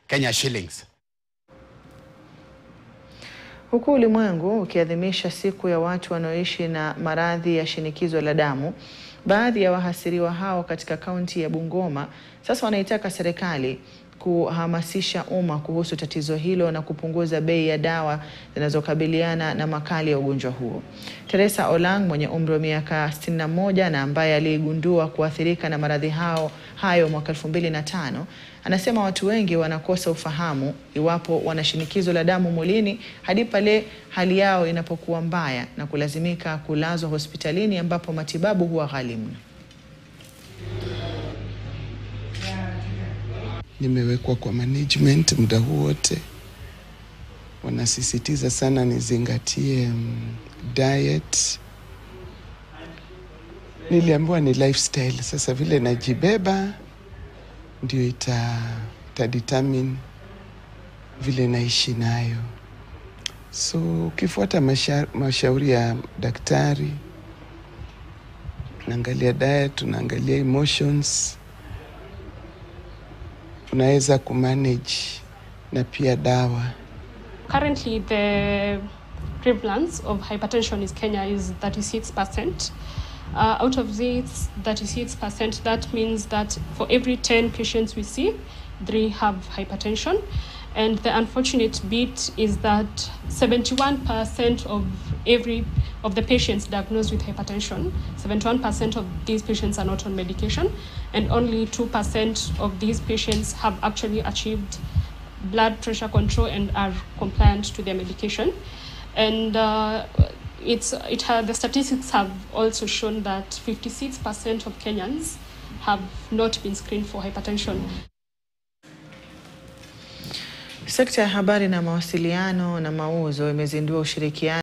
Kenya shillings. Huku ulimwengu ukiadhimisha siku ya watu wanaoishi na maradhi ya shinikizo la damu, baadhi ya wahasiriwa hao katika kaunti ya Bungoma sasa wanaitaka serikali kuhamasisha umma kuhusu tatizo hilo na kupunguza bei ya dawa zinazokabiliana na makali ya ugonjwa huo. Teresa Olang mwenye umri wa miaka 61 na ambaye aligundua kuathirika na maradhi hao hayo mwaka 2005 anasema watu wengi wanakosa ufahamu iwapo wana shinikizo la damu mwilini hadi pale hali yao inapokuwa mbaya na kulazimika kulazwa hospitalini ambapo matibabu huwa ghali mno. Nimewekwa kwa management muda huu wote, wanasisitiza sana nizingatie um, diet. Niliambiwa ni lifestyle. Sasa vile najibeba ndio ita, ita determine vile naishi nayo. So ukifuata masha, mashauri ya daktari, unaangalia diet, unaangalia emotions unaweza kumanage na pia dawa. Currently, the prevalence of hypertension in Kenya is 36%. Uh, out of this 36%, that means that for every 10 patients we see, three have hypertension. And the unfortunate bit is that 71% of every of the patients diagnosed with hypertension, 71% of these patients are not on medication, and only 2% of these patients have actually achieved blood pressure control and are compliant to their medication. And uh, it's it ha- the statistics have also shown that 56% of Kenyans have not been screened for hypertension. Sekta ya habari na mawasiliano na mauzo imezindua ushirikiano